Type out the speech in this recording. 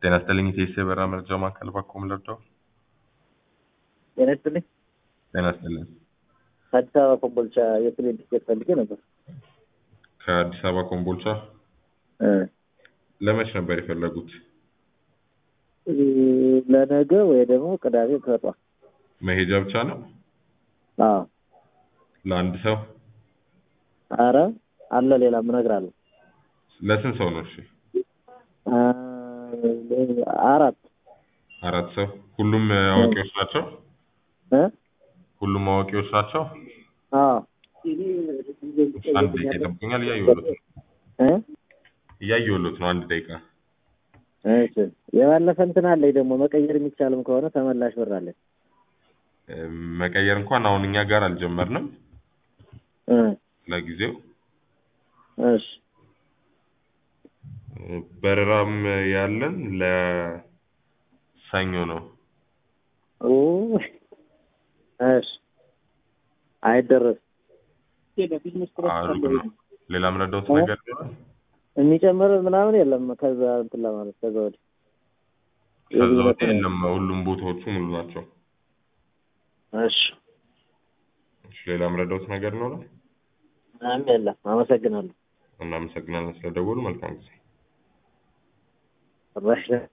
ጤና ይስጥልኝ የኢትዮ የበራ መረጃ ማዕከል ባክዎ ምን ልርዳው? ጤና ይስጥልኝ። ጤና ይስጥልኝ። አዲስ አበባ ኮምቦልቻ የፕሌን ቲኬት ፈልጌ ነበር። ከአዲስ አበባ ኮምቦልቻ እ ለመች ነበር የፈለጉት? እ ለነገ ወይ ደግሞ ቅዳሜ ከጧት። መሄጃ ብቻ ነው? አዎ። ለአንድ ሰው? አረ አለ ሌላም እነግርሃለሁ። ለስንት ሰው ነው? እሺ አ አራት አራት ሰው። ሁሉም አዋቂዎች ናቸው? እ ሁሉም አዋቂዎች ናቸው? አዎ እሺ፣ አንድ ደቂቃ ይጠብቁኛል። እያየሁሎት ነው እ እያየሁሎት ነው። አንድ ደቂቃ እሺ የባለፈ እንትን አለኝ ደግሞ መቀየር የሚቻልም ከሆነ ተመላሽ ብር አለኝ። እ መቀየር እንኳን አሁን እኛ ጋር አልጀመርንም እ ለጊዜው እሺ በረራም ያለን ለሰኞ ነው። ኦ እሺ አይደረስም። አሩቅ ነው። ሌላ ምረዳውት ነገር ይኖራል? የሚጨምር ምናምን የለም። ከዛ እንትን ለማለት ከዛ ወዲህ ከዛ ወዲህ የለም። ሁሉም ቦታዎቹ ሙሉ ናቸው። እሺ እሺ፣ ሌላ ምረዳውት ነገር ይኖራል? ምንም የለም። አመሰግናለሁ። እናመሰግናለን ስለደወሉ። መልካም ጊዜ። ራሽ